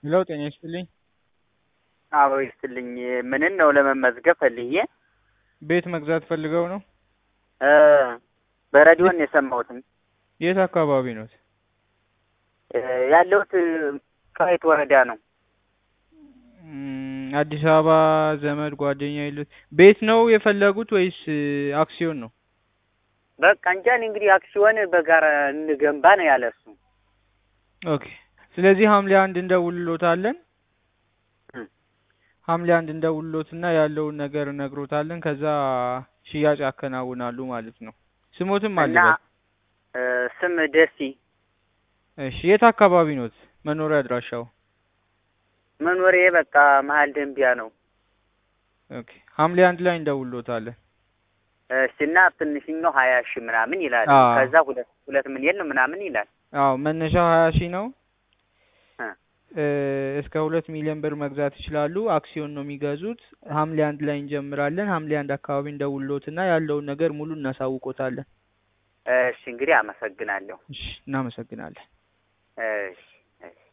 ሄሎ ጤና ይስጥልኝ። አዎ ይስጥልኝ። ምንን ነው ለመመዝገብ ፈልዬ ቤት መግዛት ፈልገው ነው? እ በሬዲዮን የሰማሁትም የት አካባቢ ነው? እ ያለሁት ከየት ወረዳ ነው? እም፣ አዲስ አበባ ዘመድ ጓደኛ የሉት? ቤት ነው የፈለጉት ወይስ አክሲዮን ነው? በቃ እንጃ እኔ እንግዲህ አክሲዮን በጋራ እንገንባ ነው ያለ እሱ። ኦኬ። ስለዚህ ሐምሌ አንድ እንደውልሎታለን። እም። ሐምሌ አንድ እንደውልሎትና ያለውን ነገር እነግሮታለን። ከዛ ሽያጭ ያከናውናሉ ማለት ነው። ስሞትም እና አለበት። እ ስም ደሲ እሺ፣ የት አካባቢ ኖት? መኖሪያ አድራሻው? መኖሪያ በቃ መሀል ደንቢያ ነው። ኦኬ። ሐምሌ አንድ ላይ እንደውልሎታለን። እሺ እና ትንሽኛው ሀያ ሺህ ምናምን ይላል። አዎ። ከዛ ሁለት ሁለት ሚሊዮን ምናምን ይላል። አዎ መነሻው ሀያ ሺህ ነው። እ እ እስከ ሁለት ሚሊዮን ብር መግዛት ይችላሉ። አክሲዮን ነው የሚገዙት። ሐምሌ አንድ ላይ እንጀምራለን። ሐምሌ አንድ አካባቢ እንደውልሎትና ያለውን ነገር ሙሉ እናሳውቆታለን። እሺ እንግዲህ አመሰግናለሁ። እሺ፣ እናመሰግናለን። እሺ